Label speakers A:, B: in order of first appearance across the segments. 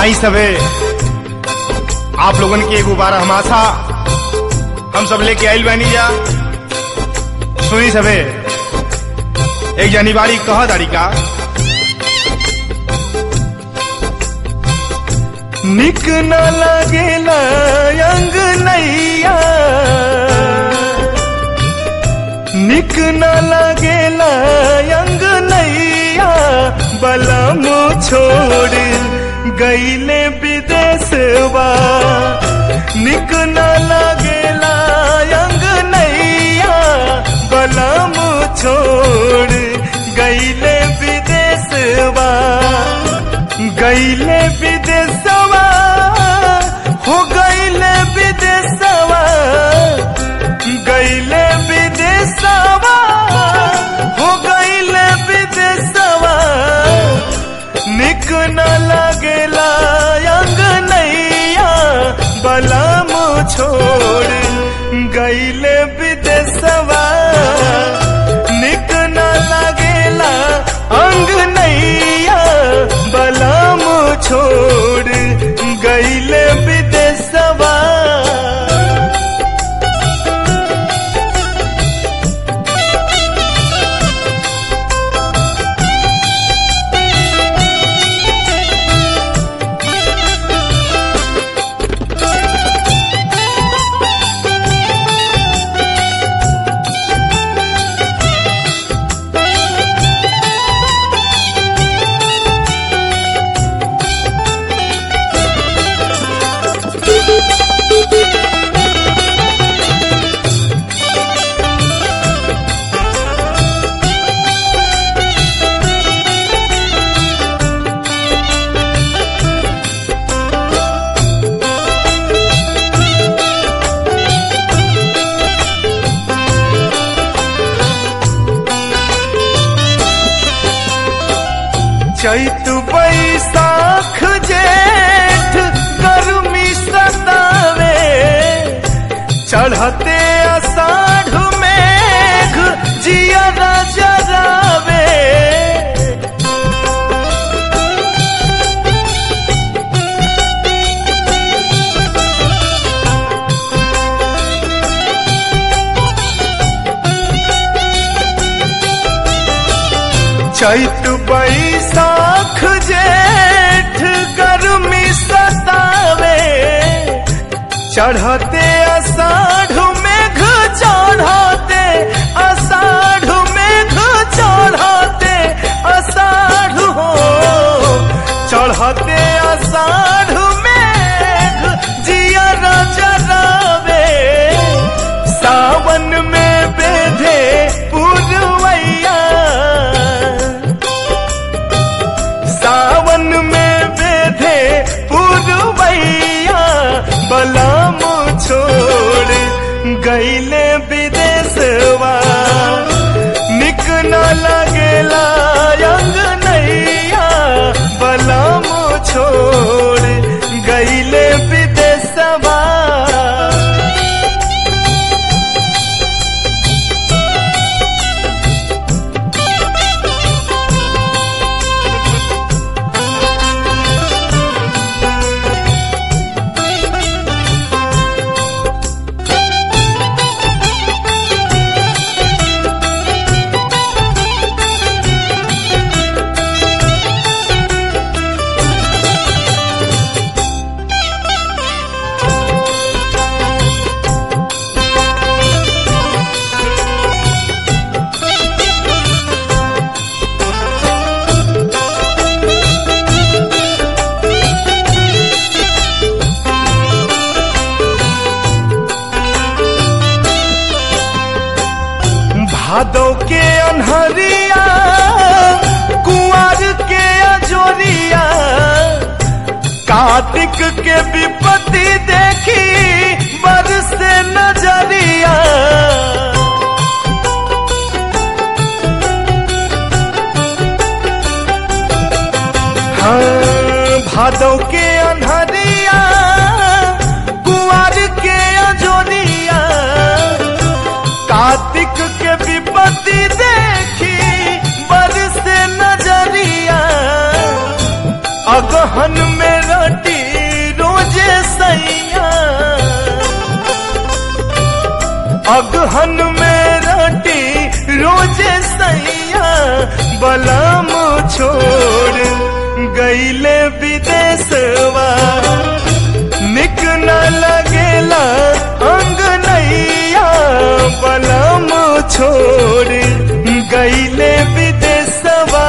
A: आई सबे आप लोगन के एगो बारह हमासा हम सब लेके आइल बानी जा सुनी सबे एक जनी बाड़ी कह दाड़ी का निक न लगेला अंग नैया निक न लगेला अंग नैया बलम छोड़ गईले विदेशवा निक न लगेला अंग नैया बलम छोड़ गईले विदेशवा गईले विदेशवा हो गईले विदेशवा गईले विदेशवा हो गईले विदेशवा निक न लगेला अंग नैया बलम छोड़ गईले विदेशवा निक न लगेला अंग नैया बलम छोड़ गईले विदेशवा चैत बैसाख जेठ गर्मी सतावे चढ़ते अषाढ़ मेघ जिया जरावे चैत बैसाख जेठ गर्मी सतावे चढ़ते अषाढ़ मेघ चढ़ते अषाढ़ मेघ चढ़ते अषाढ़ हो चढ़ते अषाढ़ मेघ जिया जरावे सावन में बेधे पुरवैया सावन में बेधे पुरवैया बलम छोड़ गईले विदेशवा निक न लगेला अंग नैया बलम छोड़ गईले विदेशवा भादो के अनहरिया कुआर के अजोरिया कार्तिक के विपत्ति देखी बरस नजरिया हाँ भादो के अनहरिया कुआर के अजोरिया कार्तिक के विपत्ति देखी बरस नजरिया अगहन में रट
B: अगहन में रोटी रोजे सैया बलम छोड़ गईले विदेशवा निक न लगेला अंग नैया बलम छोड़ गईले विदेशवा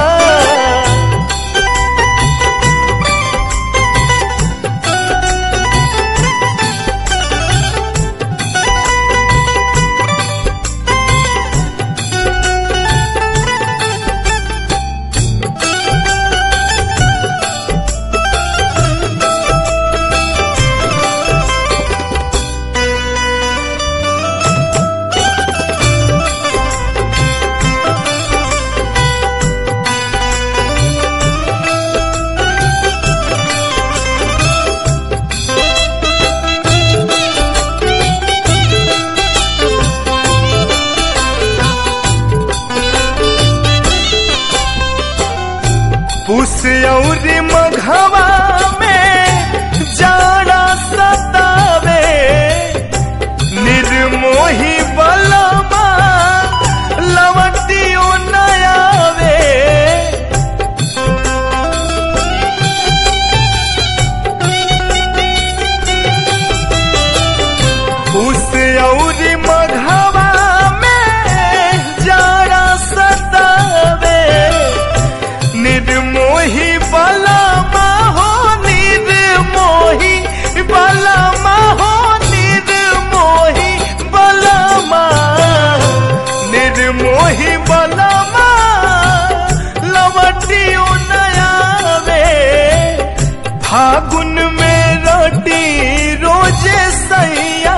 B: पुस औरी मघवा में जाड़ा सतावे निर्मोही बलमा लवटियो नयावे पुस औरी मघवा में जाड़ा सतावे निर्मोही बलमा हो निर्मोही बलमा हो निर्मोही बलमा निर्मोही बलमा लवटियो नयावे फागुन में रोटी रोजे सैया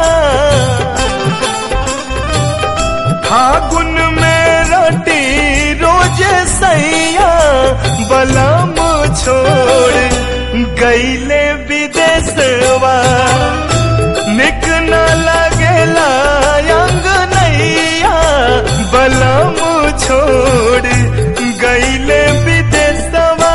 B: फागुन में रोटी रोजे सैया बलम छोड़ गईले विदेशवा निक न लगेला अंग नैया बलम छोड़ गईले विदेशवा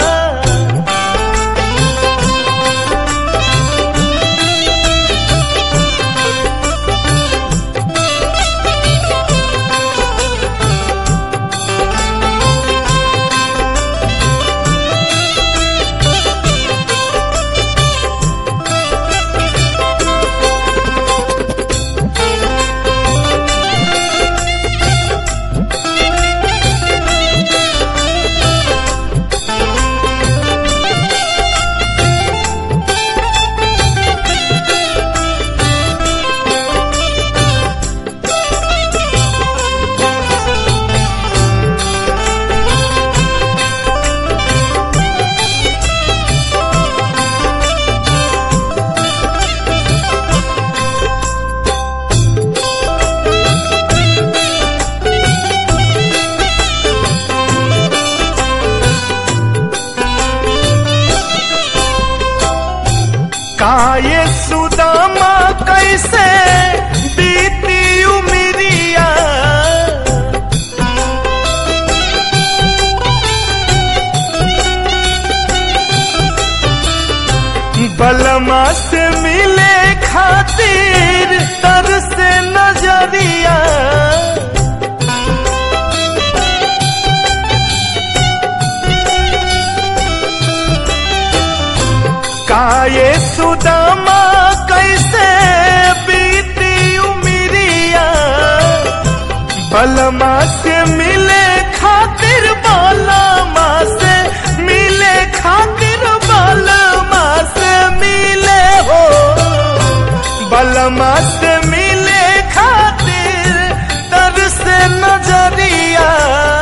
B: काये सुदामा कैसे बीती उमरिया बलमा से मिले खातिर तर से नजरिया काये सुदामा कैसे बीती उमरिया बलमा से मिले खातिर बलमा से मिले खातिर बलमा से मिले हो बलमा से मिले खातिर तर से नजरिया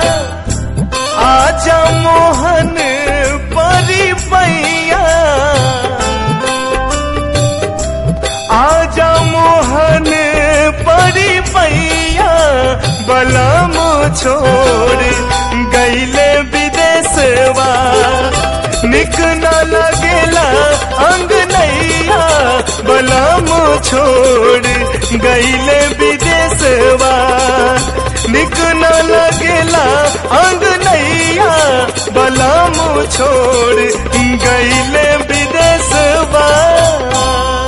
B: आजा मोहन परी पैया आजा मोहन परी पैया बलम छोड़ गईले विदेशवा निक न लगेला अंग नैया बलम छोड़ गईले विदेशवा निक न लगेला अंग नैया बलम छोड़ गईले विदेशवा